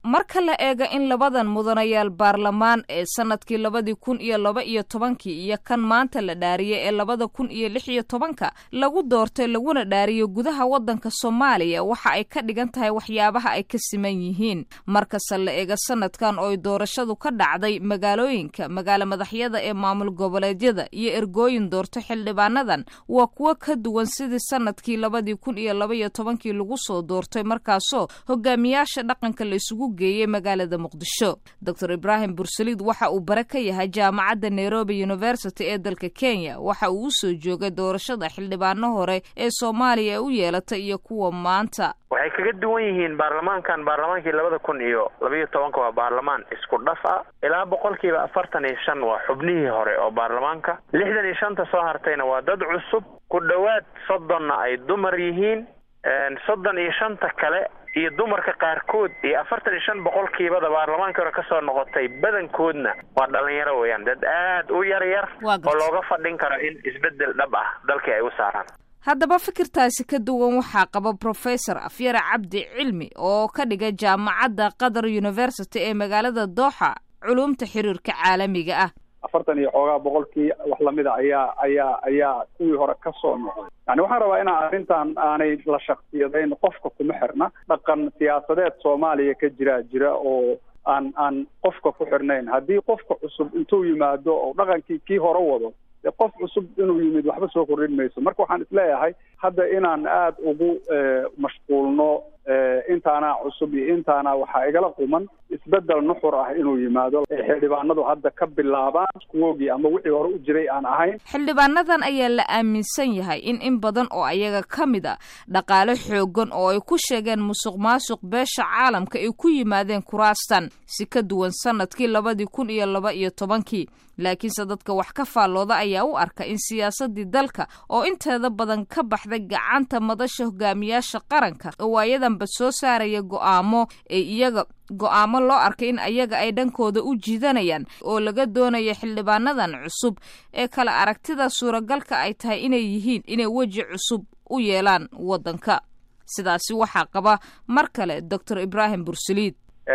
marka la eega in labadan mudanayaal baarlamaan ee sanadkii labadii kun iyo laba iyo tobankii iyo kan maanta la dhaariyey ee labada kun iyo lix iyo tobanka lagu doortay laguna dhaariyo gudaha waddanka soomaaliya waxa ay ka dhigan tahay waxyaabaha ay ka siman yihiin markase la eega sanadkan oo ay doorashadu ka dhacday magaalooyinka magaalo madaxyada ee maamul goboleedyada iyo ergooyin doorto xildhibaanadan waa kuwo ka duwan sidii sanadkii labadii kun iyo laba iyo tobankii lagu soo doortay markaasoo hogaamiyaasha dhaqanka la isugu geeyey magaalada muqdisho doctor ibraahim bursaliid waxa uu bare ka yahay jaamacadda nairobi university ee dalka kenya waxa uu usoo joogay doorashada xildhibaano hore ee soomaaliya ee u yeelatay iyo kuwa maanta waxay kaga duwan yihiin baarlamaankan baarlamaankii labada kun iyo labaiyo tobanka waa baarlamaan isku dhaf ah ilaa boqolkiiba afartan iyo shan waa xubnihii hore oo baarlamaanka lixdan iyo shanta soo hartayna waa dad cusub ku dhowaad soddonna ay dumar yihiin soddon iyo shanta kale iyo dumarka qaarkood iyo afartan iyo shan boqolkiibada baarlamaankii hore kasoo noqotay badankoodna waa dhalinyaro weeyaan dad aad u yar yar oo looga fadhin karo in isbedel dhab ah dalkii ay u saaraan haddaba fikirtaasi ka duwan waxaa qaba professor afyare cabdi cilmi oo ka dhiga jaamacadda qatar university ee magaalada dooxa culumta xiriirka caalamiga ah afartan iyo xoogaa boqolkii wax lamida ayaa ayaa ayaa kuwii hore ka soo noqday yani waxaan rabaa inaan arrintan aanay la shaksiyadayn qofka kuma xirna dhaqan siyaasadeed soomaaliya ka jira jira oo aan aan qofka ku xirnayn haddii qofka cusub intuu yimaado oo dhaqankii kii hore wado dee qof cusub inuu yimid waxba soo kordhin mayso marka waxaan isleeyahay hadda inaan aada ugu mashquulno intaanaa cusub iyo intaana waxaa igala quman isbedel nuxur ah inuu yimaado xildhibaanadu hadda ka bilaabaan kuwoogii ama wixii hore u jiray aan ahayn xildhibaanadan ayaa la aaminsan yahay in in badan oo ayaga ka mid a dhaqaale xoogan oo ay ku sheegeen musuq maasuq beesha caalamka ay ku yimaadeen kuraastan si ka duwan sanadkii labadii kun iyo laba iyo tobankii laakiinse dadka wax ka faallooda ayaa u arka in siyaasadii dalka oo inteeda badan ka baxday gacanta madasha hogaamiyaasha qaranka oo ayadanba soo saaraya go'aamo ee iyaga go'aamo loo arkay in ayaga ay dhankooda u jiidanayaan oo laga doonayo xildhibaanadan cusub ee kale aragtida suuragalka ay tahay inay yihiin inay weji cusub u yeelaan waddanka sidaasi waxaa qaba mar kale doctor ibraahim bursaliid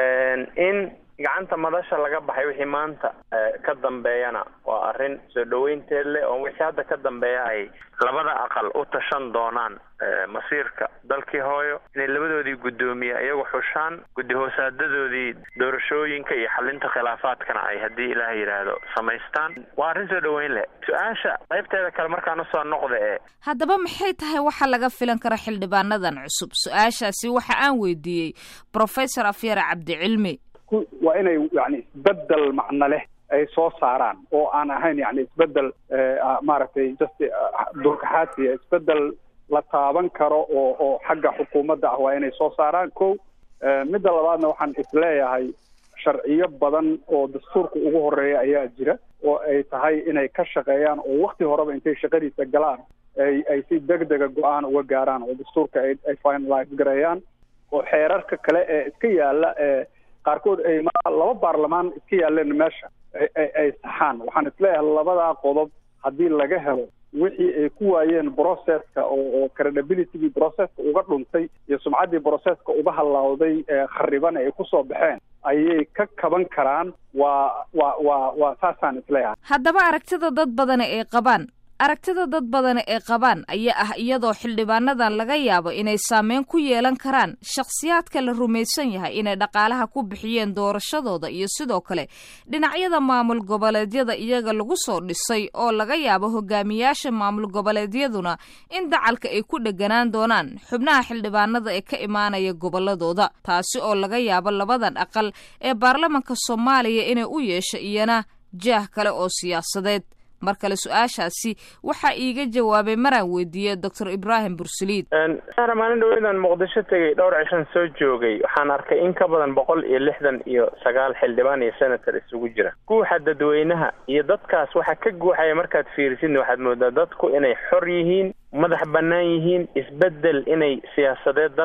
in gacanta madasha laga baxay wixii maanta ka dambeeyana waa arrin soo dhaweynteed leh oo wixii hadda ka dambeeya ay labada aqal u tashan doonaan masiirka dalkii hooyo inay labadoodii guddoomiye iyagu xushaan guddi hoosaadadoodii doorashooyinka iyo xalinta khilaafaadkana ay haddii ilaah yidhaahdo samaystaan waa arrin soo dhaweyn leh su-aasha qaybteeda kale markaan usoo noqda ee haddaba maxay tahay waxa laga filan kara xildhibaanadan cusub su-aashaasi waxa aan weydiiyey professor afyare cabdicilmi waa inay yani isbedel macno leh ay soo saaraan oo aan ahayn yani isbedel maaragtay just durkaxaasiya isbedel la taaban karo oo oo xagga xukuumadda ah waa inay soo saaraan ko midda labaadna waxaan isleeyahay sharciyo badan oo dastuurka ugu horeeya ayaa jira oo ay tahay inay ka shaqeeyaan oo wakti horeba intay shaqadiisa galaan ay ay si deg dega go-aan uga gaaraan oo dastuurka ay ay finalize gareeyaan oo xeerarka kale ee iska yaala ee qaarkood ay laba baarlamaan iska yaaleen meesha ay saxaan waxaan isleeyahay labadaa qodob haddii laga helo wixii ay ku waayeen processka oo credibilitygii processka uga dhuntay iyo sumcaddii processka uga hallawday khariban ay kusoo baxeen ayay ka kaban karaan waa waa waa waa saasaan isleeyahay haddaba aragtida dad badani ay qabaan aragtida dad badani ay qabaan ayaa ah iyadoo xildhibaanadan laga yaabo inay saameyn ku yeelan karaan shakhsiyaadka la rumaysan yahay inay dhaqaalaha ku bixiyeen doorashadooda iyo sidoo kale dhinacyada maamul goboleedyada iyaga lagu soo dhisay oo laga yaabo hogaamiyaasha maamul goboleedyaduna in dacalka ay ku dheganaan doonaan xubnaha xildhibaanada ee ka imaanaya goboladooda taasi oo laga yaabo labadan aqal ee baarlamanka soomaaliya inay u yeesho iyana jaah kale oo siyaasadeed mar kale su-aashaasi waxaa iiga jawaabay maraan weydiiyey doctor ibraahim bursaliid maalin dhaweydaan muqdisho tegay dhowr cishan soo joogay waxaan arkay in ka badan boqol iyo lixdan iyo sagaal xildhibaan iyo senator isugu jira guuxa dadweynaha iyo dadkaas waxaa ka guuxaya markaad fiirisidna waxaad moodaa dadku inay xor yihiin madax bannaan yihiin isbedel inay siyaasadeed dalka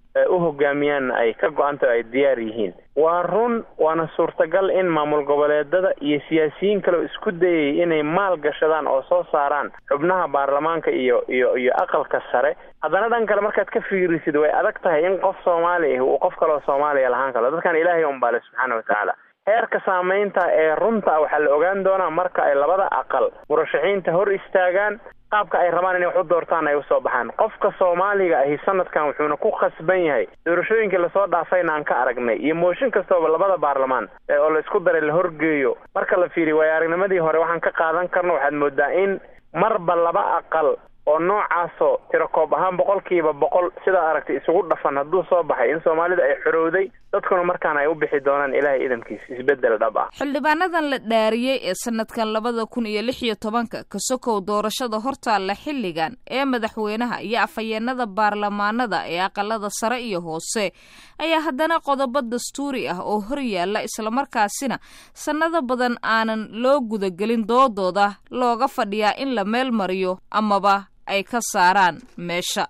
u hogaamiyaanna ay ka go-anta ay diyaar yihiin waa run waana suurtagal in maamul goboleedada iyo siyaasiyiin kale oo isku dayay inay maal gashadaan oo soo saaraan xubnaha baarlamaanka iyo iyo iyo aqalka sare haddana dhan kale markaad ka fiirisid way adag tahay in qof soomaali ah uu qof kaleo soomaaliya lahaan karo dadkan ilaahay unbaale subxaana watacaala heerka saamaynta ee runta ah waxaa la ogaan doonaa marka ay labada aqal murashaxiinta hor istaagaan qaabka ay rabaan inay wax u doortaan ay usoo baxaan qofka soomaaliga ahi sanadkan wuxuuna ku khasban yahay doorashooyinkii lasoo dhaafayna aan ka aragnay iyo mooshin kastooba labada baarlamaan oo la isku daray la horgeeyo marka la fiiriyo waayo aragnimadii hore waxaan ka qaadan karno waxaad moodaa in marba laba aqal oo noocaasoo tirakoob ahaan boqolkiiba boqol sidaa aragtay isugu dhafan hadduu soo baxay in soomaalida ay xorowday dadkuna markaan ay u bixi doonaan ilaahay idankiis isbeddel dhab ah xildhibaanadan la dhaariyey ee sanadkan labada kun iyo lix iyo tobanka kasokow doorashada hortaalla xilligan ee madaxweynaha iyo afhayeenada baarlamaanada ee aqalada sare iyo hoose ayaa haddana qodobo dastuuri ah oo hor yaalla islamarkaasina sannado badan aanan loo gudagelin doodooda looga fadhiyaa in la meel mariyo amaba ay ka saaraan meesha